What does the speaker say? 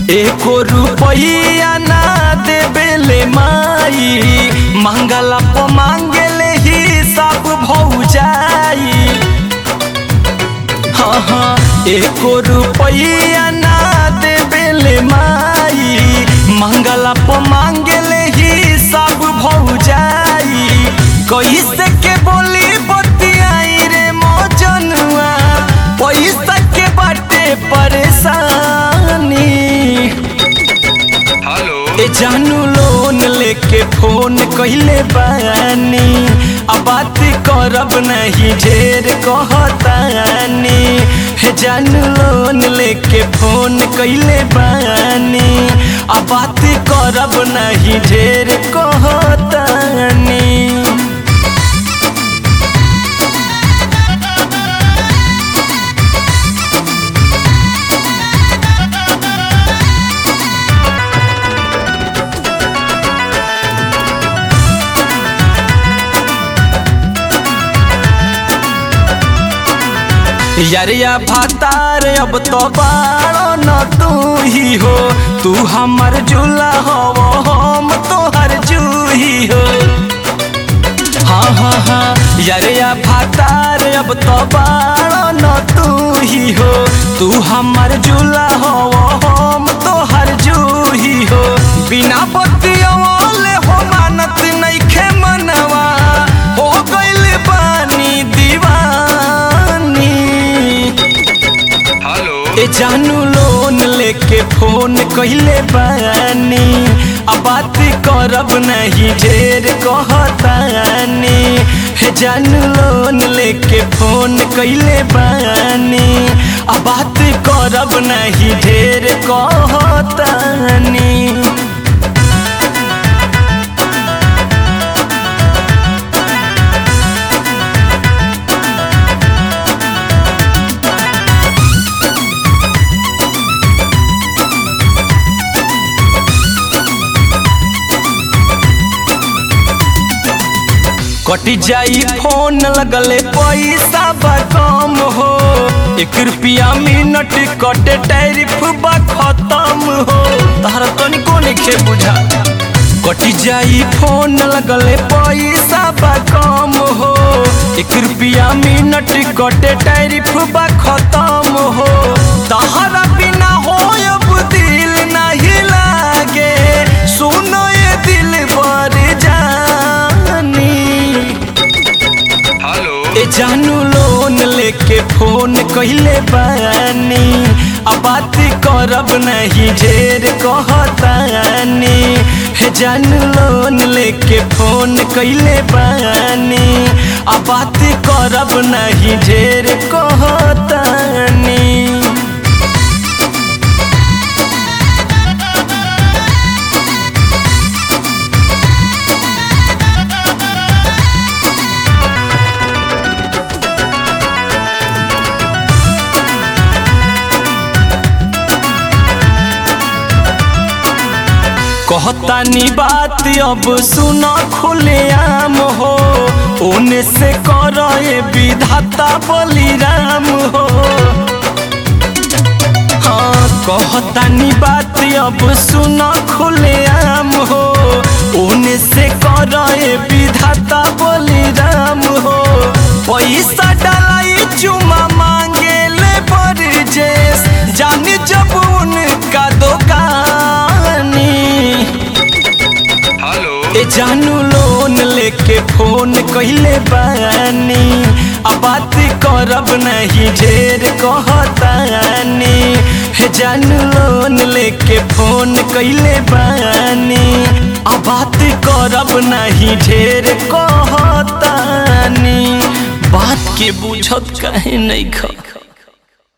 एको रुपैया ना देबेले माई मांगला प मांगेले ही सब भौजाई हाँ हाँ एको रुपैया ना देबेले माई मांगला प मांगेले ही सब भौजाई कैसे के बोली बतियाई रे मौजनुआ पैसा के बाटे परेशानी हेलो ए जानू लोन लेके फोन कइले बानी अब बात करब नहीं ढेर कहतानी हे जानू लोन लेके फोन कइले बानी अब बात करब नहीं ढेर कहतानी यारिया भातार अब तो बाड़ो न तू ही हो तू हमर झूला हो हम तोहर जूही हो हाँ हाँ हाँ यारिया भातार अब तो बाड़ो न तू ही हो तू हमर झूला हो हम तोहर जूही हो बिना बतियवले हो मानत नइखे मनवा हो गइल बानी दीवानी हेलो ए जानू लोन लेके फोन कइले बानी अब बात करब नहीं ढेर कहतानी हे जानू लोन लेके फोन कइले बानी अब बात करब नहीं ढेर कहतानी कट जाई फोन लगले पैसा बा कम हो एक रुपया मिनट कटे टैरिफ बा खत्म हो तहरा तनिको नइखे बुझा कट जाई फोन लगले पैसा बा कम हो एक रुपया मिनट कटे टैरिफ बा खत्म हो तहरा बिना हो अब दिल नहीं लागे सुनो ये दिल बर जानी हेलो ए जानू लोन लेके फोन कइले बानी अब बात करब नहीं ढेर कहतानी हे जानू लोन लेके फोन कइले बानी अब बात करब नहीं ढेर कहतानी कहतानी बात अब सुना खुले आम हो ओने से कर विधाता बलिराम हो हाँ कहतानी बात अब सुना खुले आम हो ओने से कर विधाता बलिराम हो पैसा डालाई चुमा मांगे ले बरजेस जानी जब उनका दुकानी हेलो ए जानू लोन लेके फोन कइले बानी अब बात करब नहीं ढेर कहतानी हे जानू लोन लेके फोन कइले बानी अब बात करब नहीं ढेर कहतानी बात के बुझत काहे नहीं खा